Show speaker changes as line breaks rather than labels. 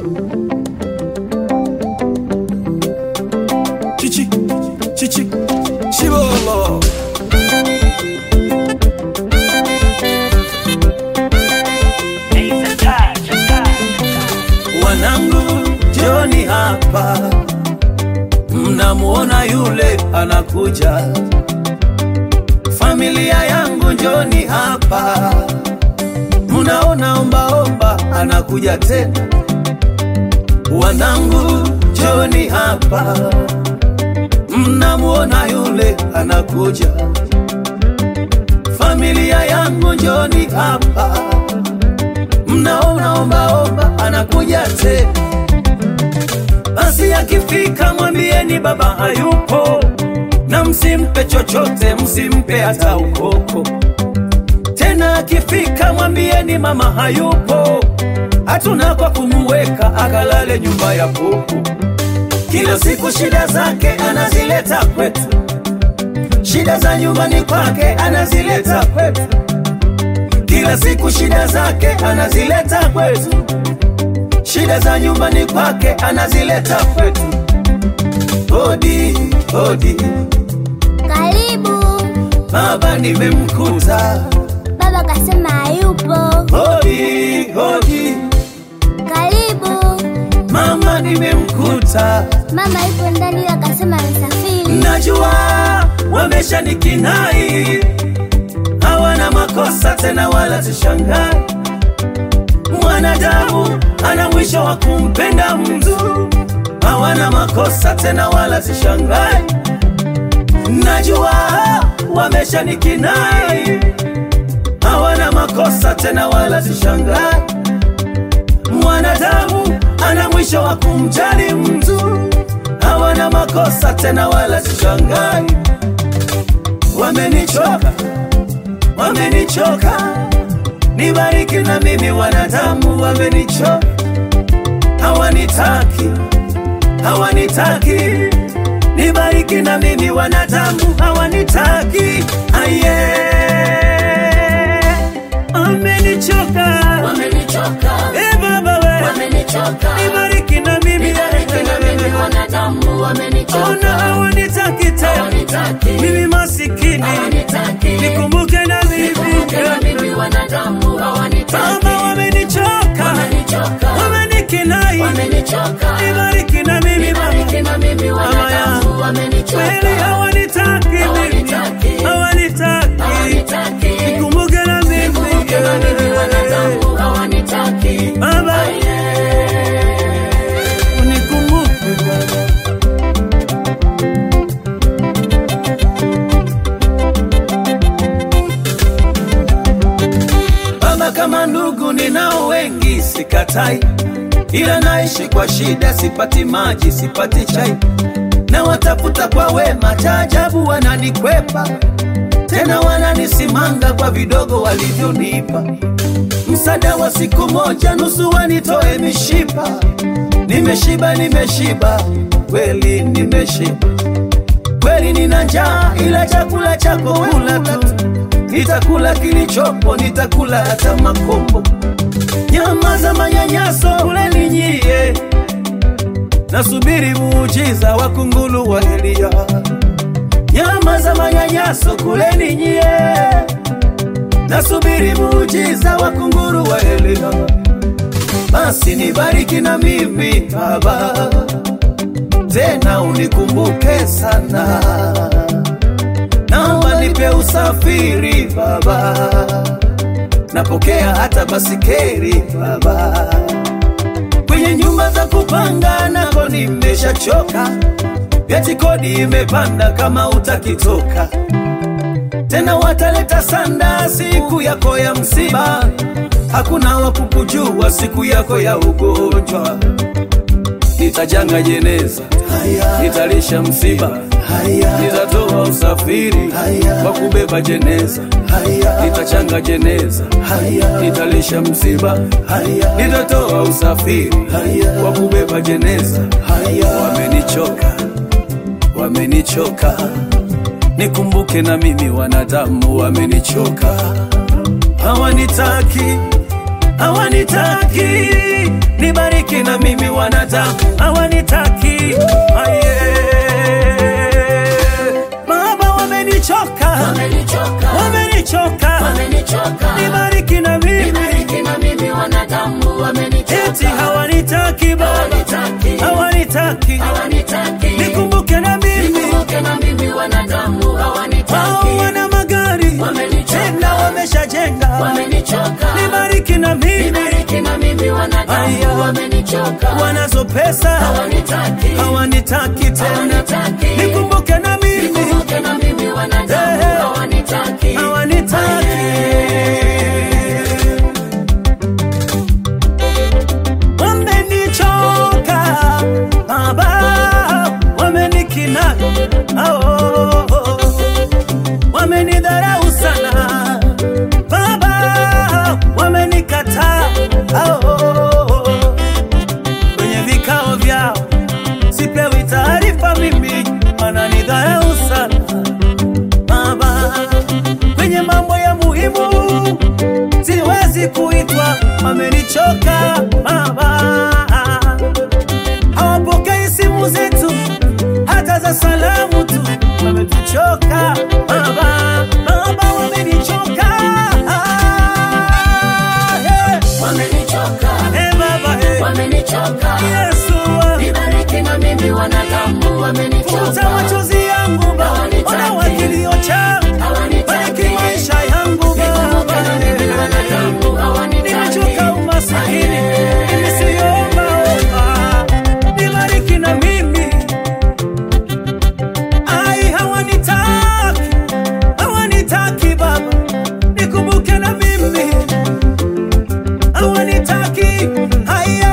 Chichi, chichi, chibolo. Wanangu, joni hapa, mnamuona yule anakuja. Familia yangu, njoni hapa, mnaona ombaomba anakuja tena. Wanangu, njoni hapa, mnamuona yule anakuja. Familia yangu, njoni hapa, mnaona ombaomba anakuja tena. Basi akifika mwambieni baba hayupo, na msimpe chochote, msimpe hata ukoko. Tena akifika mwambieni mama hayupo, hatuna kwa kumuweka akalale nyumba ya kuku. Kila siku shida zake anazileta kwetu, shida za nyumbani kwake anazileta kwetu. Kila siku shida zake anazileta kwetu, shida za nyumbani kwake anazileta kwetu. Hodi hodi,
Karibu.
baba nimemkuta.
Baba kasema hayupo.
Hodi hodi,
Karibu.
mama nimemkuta.
Mama yupo ndani ila kasema amesafiri.
Najua wameshanikinai, hawana makosa tena, wala sishangai. Mwanadamu ana mwisho wa kumpenda mtu, hawana makosa tena, wala sishangai. Najua wameshanikinai, hawana makosa tena, wala sishangai. Mwanadamu ana mwisho wa kumjali mtu, hawana makosa tena, wala sishangai. Wamenichoka, wamenichoka, nibariki na mimi. Wanadamu wamenichoka, hawanitaki, hawanitaki, nibariki na mimi. Wanadamu hawanitaki, aye, wamenichoka,
Wamenichoka,
e baba we,
wamenichoka,
nibariki na mimi,
nibariki na mimi wanadamu wamenichoka,
ona hawanitaki tena,
hawanitaki,
mimi masikini,
hawanitaki,
nikumbuke na
nikumbuke na
mimi
mimi wanadamu hawanitaki,
Baba wamenichoka,
wamenichoka,
wamenikinai,
wamenichoka,
nibariki na mimi
nibariki
Baba,
na mimi wanadamu wamenichoka,
kweli hawanitaki mimi,
Hawanitaki.
hawanitaki,
hawanitaki,
nikumbuke na mimi
nikumbuke na mimi wanadamu hawanitaki,
Baba,
Aye.
unikumbuke Baba. Baba, kama ndugu ninao wengi, sikatai, ila naishi kwa shida, sipati maji, sipati chai, na watafuta kwa wema, cha ajabu wananikwepa, tena wananisimanga kwa vidogo walivyonipa. Msaada wa siku moja, nusu wanitoe mishipa. Nimeshiba, nimeshiba, kweli nimeshiba kweli nina njaa, ila chakula chako kula tu. Nitakula kilichopo, nitakula hata makombo. Nyama za manyanyaso kuleni nyie, nasubiri muujiza wa kunguru wa Elia. Nyama za manyanyaso kuleni nyie, nasubiri muujiza wa kunguru wa Elia. Basi nibariki na mimi Baba, tena unikumbuke sana, naomba nipe usafiri Baba, napokea hata basikeri Baba, kwenye nyumba za kupanga nako nimeshachoka, eti kodi imepanda kama utakitoka tena, wataleta sanda siku yako ya msiba, hakuna wa kukujua siku yako ya ugonjwa nitajanga jeneza, nitalisha msiba, nitatoa usafiri wa kubeba jeneza, nitachanga jeneza, nitalisha msiba, nitatoa usafiri wa kubeba jeneza. Wamenichoka, wamenichoka, nikumbuke na mimi, wanadamu wamenichoka, hawanitaki hawanitaki, nibariki na mimi wanadamu hawanitaki aye baba wamenichoka
wamenichoka
wamenichoka
wamenichoka
nibariki na mimi
nibariki na mimi wanadamu
eti
wamenichoka
hawanitaki baba
hawanitaki
hawanitaki
hawanitaki
nikumbuke na mimi
nikumbuke na mimi wanadamu
wao
hawanitaki
wana magari
Wamenichoka.
tena wameshajenga
wamenichoka
nibariki na mimi
nibariki na mimi
Aya.
wanadamu wamenichoka
wanazo pesa
hawanitaki
hawanitaki tena
Hawanitaki.
nikumbuke na mimi
nikumbuke na mimi wanadamu
Eh.
hawanitaki
hawanitaki wamenichoka baba wamenikina oh, wamenidharau sana baba wamenikataa oh, kwenye vikao vyao sipewi taarifa mimi wananidharau sana baba kwenye mambo ya muhimu siwezi kuitwa wamenichoka baba hawapokei simu zetu hata za salamu tu wametuchoka baba baba wamenichoka Hey,
wamenichoka
hey, baba hey.
wamenichoka
Yesu wa-
nibariki na mimi wanadamu
futa
wamenichoka
machozi yangu baba
Hawanitaki.
ona wakilio changu
Hawanitaki.
bariki maisha yangu
nikumbuke na mimi
baba
wanadamu hawanitaki
nimechoka umasikini mimi siombaomba nibariki na mimi ai hawanitaki hawanitaki baba nikumbuke na mimi hawanitaki haya